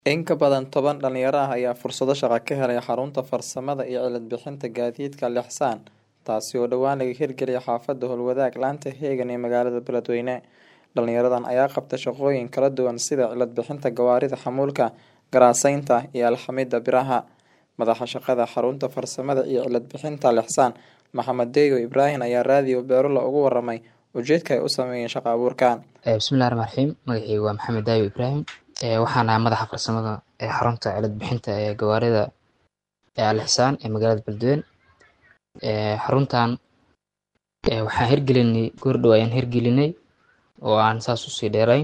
In ka badan toban dhalinyaro ah ayaa fursado shaqo ka helay xarunta farsamada iyo cilad bixinta gaadiidka Lexsan, taasi oo dhowaan laga hirgeliyay xaafadda Howlwadaag laanta Heegan ee magaalada Beledweyne. Dhalinyaradan ayaa qabta shaqooyin kala duwan sida cilad bixinta gawaarida xamuulka, garaasaynta, iyo alxamida biraha. Madaxa shaqada xarunta farsamada iyo cilad bixinta Lexsan, Maxamed Deyo Ibraahin ayaa raadiyo Beerula uga waramay ujeedka ay u sameeyeen shaqo abuurkan. bismillahi raxmaan raxiim magacaygu waa maxamed daayo ibraahim waxaan ahaa madaxa farsamada ee xarunta cilad bixinta ee gawaarida ee alixsaan ee magaalada beledweyne xaruntan waxaan hirgelinay goordhow ayaan hirgelinay oo aan saas usii dheerayn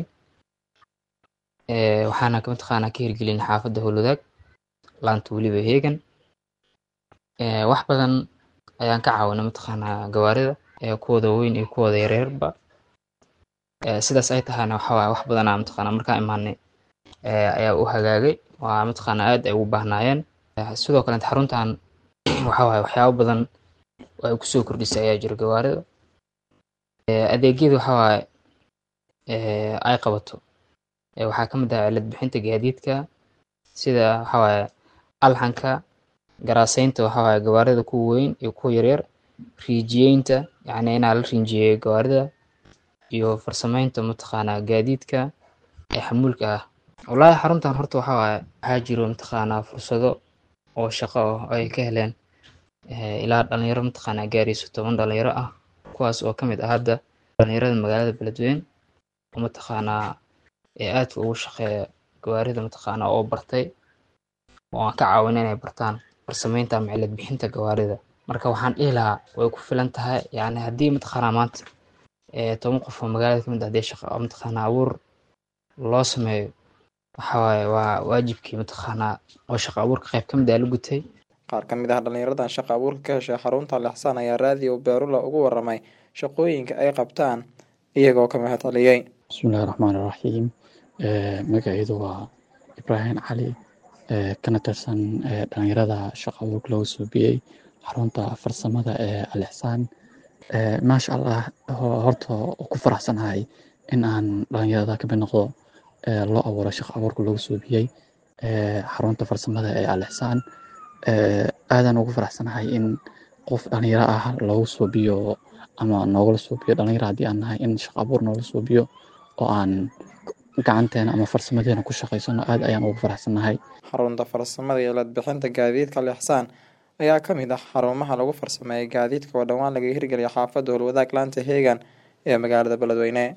waxaana mataqaanaa ka hirgelinay xaafadda howlwadaag laanta weliba heegan wax badan ayaan ka caawinay mataqaanaa gawaarida kuwooda waaweyn iyo kuwooda yaryarba sidaas ay tahayna waxa waaye wax badanaa mataqaanaa markaan imaanay ayaa u hagaagay waa mataqaanaa aad ay ugu baahnaayeen sidoo kale xaruntan waxa waaye waxyaabo badan oo ay kusoo kordhisay ayaa jira gawaarida adeegyada waxa waaye ay qabato waxaa ka mid ah cilad bixinta gaadiidka sida waxa waaye alxanka garaasaynta waxa waaye gawaarida kuwa weyn iyo kuwa yaryar riijiyeynta yacni inaa la riinjiyeeyo gawaarida iyo farsamaynta mataqaanaa gaadiidka ee xamuulka ah wallaahi xaruntan horta waxa waaye waxaa jiro mataqaanaa fursado oo shaqo ah oo ay ka heleen ilaa dhalinyaro mataqaanaa gaarayso toban dhalinyaro ah kuwaas oo ka mid ah hadda dhalinyarada magaalada beledweyne oo mataqaanaa ee aadka ugu shaqeeya gawaarida mataqaanaa oo bartay oo aan ka caawina inay bartaan farsamaynta ama cilad bixinta gawaarida marka waxaan dhihi lahaa way ku filan tahay yacni haddii mataqaanaa maanta toban qof oo magaalada kamid ah hadii shaqo mataqaanaa abuur loo sameeyo waxa waaye waa waajibkii mataqaanaa oo shaqo abuurka qayb ka mid ah la gutay Qaar ka mid ah dhalinyaradan shaqo abuurka ka heshay xarunta Lexsan ayaa raadiyo Beerula uga waramay shaqooyinka ay qabtaan iyagoo ka mahad celiyay. bismillahi raxmaani raxiim magacaydu waa ibraahim cali kana tirsan dhalinyarada shaqo abuurka lagu suubiyey xarunta farsamada ee alixsaan maasha allah horta ku faraxsanahay in aan dhalinyarada kamid noqdo loo abuuro shaqo abuurka lagu suubiyey xarunta farsamada ee alixsaan aadaan ugu faraxsanahay in qof dhalinyaro ah lagu suubiyo ama noogala suubiyo dhalinyaro haddii aan nahay in shaqo abuur noola suubiyo oo aan gacanteena ama farsamadeena ku shaqaysano aad ayaan ugu faraxsanahay Xarunta farsamada iyo cilad bixinta gaadiidka Lexsan ayaa ka mid ah xarumaha lagu farsameeyo gaadiidka oo dhowaan laga hirgeliyay xaafadda Howlwadaag laanta Heegan ee magaalada Beledweyne.